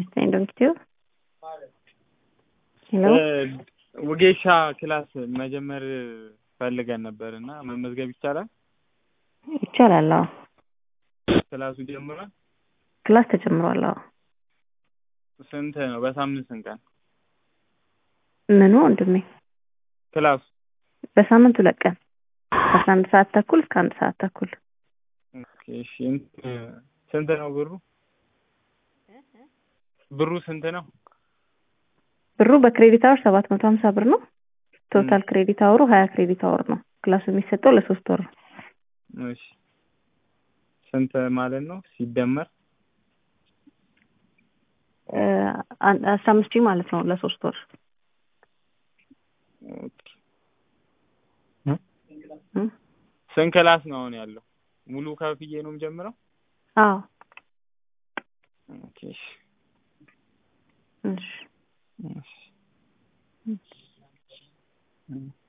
ይስጥልኝ ዶክተር ሄሎ ውጌሻ ክላስ መጀመር ፈልገን ነበር እና መመዝገብ ይቻላል? ይቻላል። አዎ ክላሱ ጀምሯል? ክላስ ተጀምሯል። አዎ ስንት ነው? በሳምንት ስንት ቀን ምኑ ወንድሜ? ክላሱ በሳምንት ሁለት ቀን ከአስራ አንድ ሰዓት ተኩል እስከ አንድ ሰዓት ተኩል። ኦኬ፣ እሺ ስንት ነው ብሩ? ብሩ ስንት ነው? ብሩ በክሬዲት አወር ሰባት መቶ ሀምሳ ብር ነው። ቶታል ክሬዲት አወሩ ሀያ ክሬዲት አወር ነው። ክላሱ የሚሰጠው ለሶስት ወር ነው። እሺ ስንት ማለት ነው ሲደመር? አስራ አምስት ሺህ ማለት ነው ለሶስት ወር። ኦኬ ስንት ክላስ ነው አሁን ያለው? ሙሉ ከፍዬ ነው የምጀምረው? አዎ ኦኬ እሺ እሺ እሺ